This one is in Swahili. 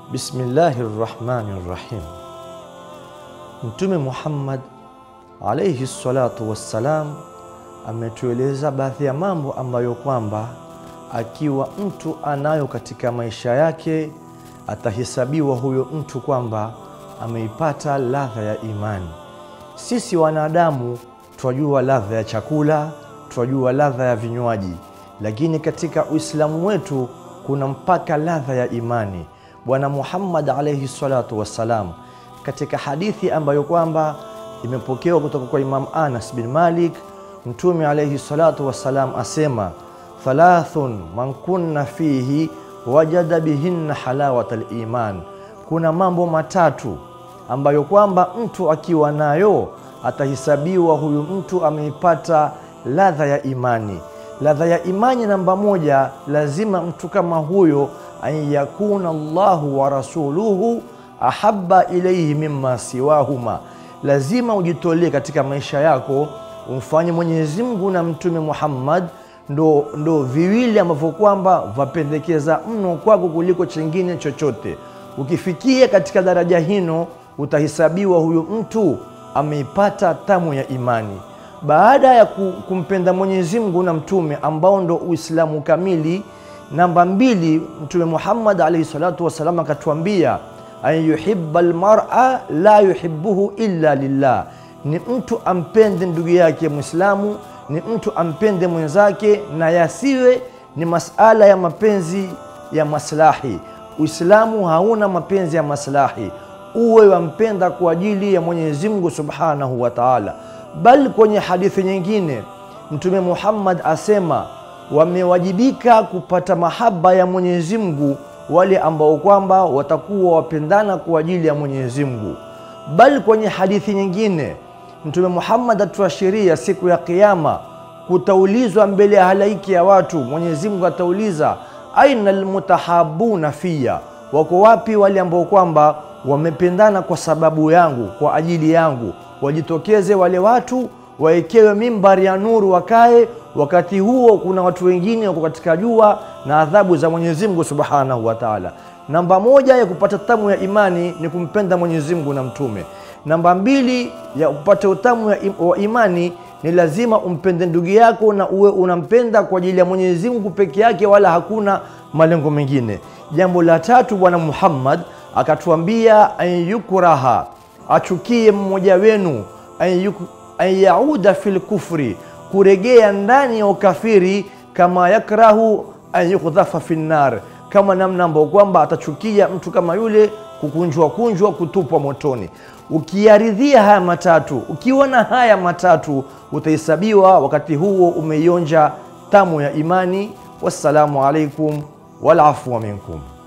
Bismillahi rrahmani rrahim. Mtume Muhammad alaihi salatu wassalam ametueleza baadhi ya mambo ambayo kwamba akiwa mtu anayo katika maisha yake atahesabiwa huyo mtu kwamba ameipata ladha ya imani. Sisi wanadamu twajua ladha ya chakula, twajua ladha ya vinywaji, lakini katika Uislamu wetu kuna mpaka ladha ya imani. Bwana Muhammad alaihi salatu wassalam katika hadithi ambayo kwamba imepokewa kutoka kwa Imam Anas bin Malik, Mtume alaihi salatu wassalam asema thalathun man kunna fihi wajada bihinna halawata liman, kuna mambo matatu ambayo kwamba mtu akiwa nayo atahesabiwa huyu mtu ameipata ladha ya imani. Ladha ya imani namba moja, lazima mtu kama huyo an yakuna Allahu wa rasuluhu ahabba ilaihi mimma siwahuma, lazima ujitolee katika maisha yako umfanye Mwenyezi Mungu na Mtume Muhammad ndo, ndo viwili ambavyo kwamba vapendekeza mno kwako kuliko chengine chochote. Ukifikia katika daraja hino, utahesabiwa huyu mtu ameipata tamu ya imani. Baada ya kumpenda Mwenyezi Mungu na Mtume ambao ndo Uislamu kamili, namba mbili, Mtume Muhammad alaihi salatu wassalam akatuambia an yuhibba almar'a la yuhibbuhu illa lillah, ni mtu ampende ndugu yake Mwislamu, ni mtu ampende mwenzake, na yasiwe ni masala ya mapenzi ya maslahi. Uislamu hauna mapenzi ya maslahi, uwe wampenda kwa ajili ya Mwenyezi Mungu subhanahu wa taala. Bali kwenye hadithi nyingine Mtume Muhammad asema wamewajibika kupata mahaba ya Mwenyezi Mungu wale ambao kwamba watakuwa wapendana kwa ajili ya Mwenyezi Mungu. Bali kwenye hadithi nyingine Mtume Muhammad atuashiria siku ya Kiyama kutaulizwa mbele ya halaiki ya watu. Mwenyezi Mungu atauliza aina almutahabuna fiya, wako wapi wale ambao kwamba wamependana kwa sababu yangu, kwa ajili yangu? Wajitokeze wale watu, wawekewe mimbari ya nuru, wakae. Wakati huo kuna watu wengine wako katika jua na adhabu za Mwenyezi Mungu subhanahu wa taala. Namba moja ya kupata tamu ya imani ni kumpenda Mwenyezi Mungu na Mtume. Namba mbili ya kupata utamu wa imani ni lazima umpende ndugu yako na uwe unampenda kwa ajili ya Mwenyezi Mungu peke yake, wala hakuna malengo mengine. Jambo la tatu, Bwana Muhammad akatuambia an yukraha, achukie mmoja wenu, an yauda fil kufri, kuregea ndani ya ukafiri, kama yakrahu an yukdhafa fi nnar, kama namna ambayo kwamba atachukia mtu kama yule kukunjwa kunjwa, kutupwa motoni. Ukiyaridhia haya matatu, ukiwa na haya matatu, utahesabiwa wakati huo umeionja tamu ya imani. Wassalamu alaikum wal afwa minkum.